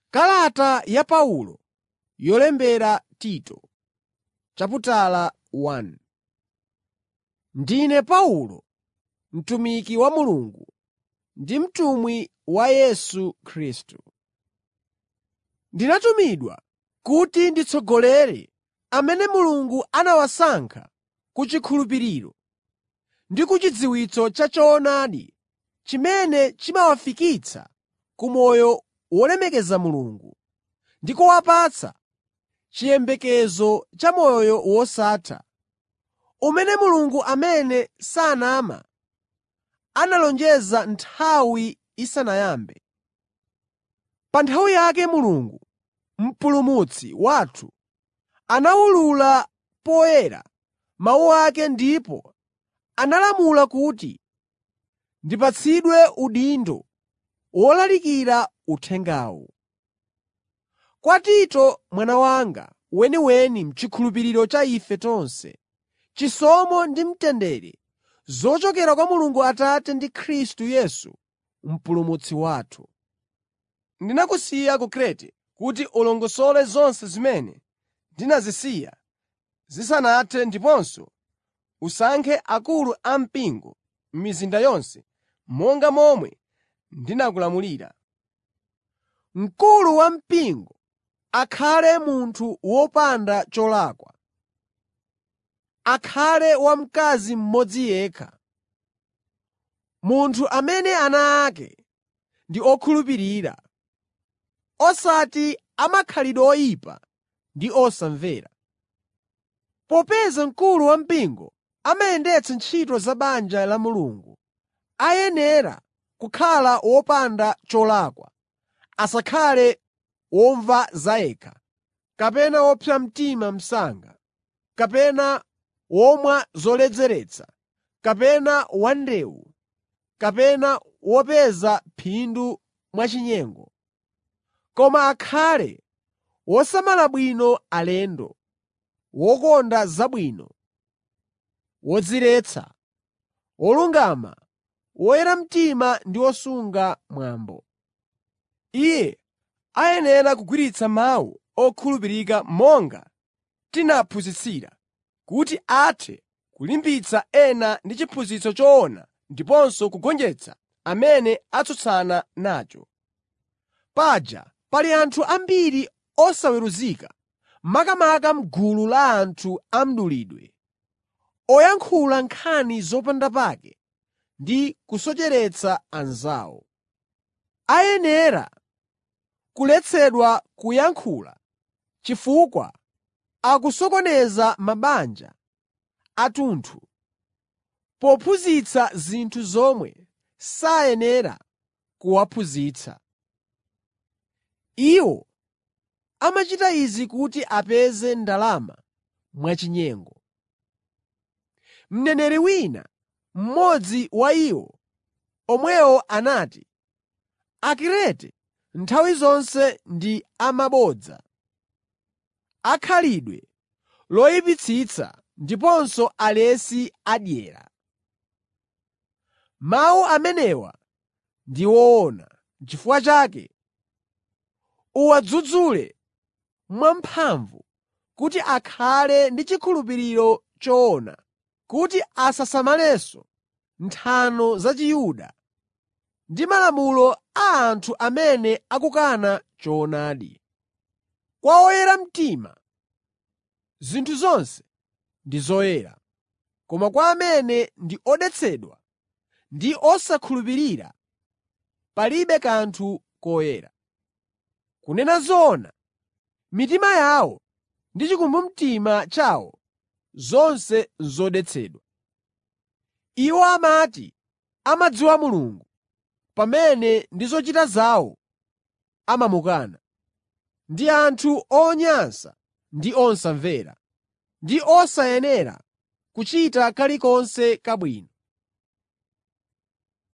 Kalata ya Paulo yolembera Tito Ndine Paulo, mtumiki wa Mulungu ndi mtumwi wa Yesu Khristu. Ndinatumidwa kuti nditsogolere amene Mulungu anawasankha ku chikhulupiriro ndi ku chidziwitso cha choonadi chimene chimawafikitsa ku moyo wolemekeza Mulungu ndi kuwapatsa chiyembekezo cha moyo wosatha, umene Mulungu amene sanama analonjeza nthawi isanayambe. Pa nthawi yake Mulungu, Mpulumutsi wathu, anawulula poyera mawu ake ndipo analamula kuti ndipatsidwe udindo wolalikira uthengawu. Kwa Tito mwana wanga weniweni m'chikhulupiriro cha ife tonse: Chisomo ndi mtendere zochokera kwa Mulungu Atate ndi Khristu Yesu Mpulumutsi wathu. Ndinakusiya ku Krete kuti ulongosole zonse zimene ndinazisiya zisanathe ndiponso usankhe akulu ampingo m'mizinda yonse monga momwe ndinakulamulira. Mkulu wampingo akhale munthu wopanda cholakwa, akhale wamkazi mmodzi yekha, munthu amene ana ake ndi okhulupirira, osati amakhalidwe oyipa ndi osamvera. Popeza mkulu wampingo amayendetsa ntchito za banja la Mulungu, ayenera kukhala wopanda cholakwa, asakhale womva zayekha, kapena wopsa mtima msanga, kapena womwa zoledzeretsa, kapena wandewu, kapena wopeza phindu mwachinyengo. Koma akhale wosamala bwino alendo, wokonda zabwino, wodziretsa, wolungama, woyera mtima ndi wosunga mwambo. Iye ayenera kugwiritsa mawu okhulupirika monga tinaphunzitsira, kuti athe kulimbitsa ena ndi chiphunzitso choona ndiponso kugonjetsa amene atsutsana nacho. Paja pali anthu ambiri osaweruzika, makamaka m'gulu la anthu a mdulidwe, oyankhula nkhani zopandapake ndi kusocheretsa anzawo. Ayenera kuletsedwa kuyankhula chifukwa akusokoneza mabanja athunthu pophunzitsa zinthu zomwe sayenera kuwaphunzitsa. Iwo amachita izi kuti apeze ndalama mwachinyengo. Mneneri wina, mmodzi wa iwo omwewo anati, Akrete nthawi zonse ndi amabodza, akhalidwe loyipitsitsa ndiponso alesi adyera. Mawu amenewa ndi woona. N'chifukwa chake uwadzudzule mwamphamvu kuti akhale ndi chikhulupiriro choona, kuti asasamalenso nthano za Chiyuda ndi malamulo a anthu amene akukana choonadi. Kwa oyera mtima, zinthu zonse ndi zoyera, koma kwa amene ndi odetsedwa ndi osakhulupirira, palibe kanthu koyera. Kunena zoona, mitima yawo ndi chikumbumtima chawo zonse n'zodetsedwa. Iwo amati amadziwa Mulungu, pamene ndi zochita zawo amamukana. Ndi anthu onyansa ndi osamvera, ndi osayenera kuchita kalikonse kabwino.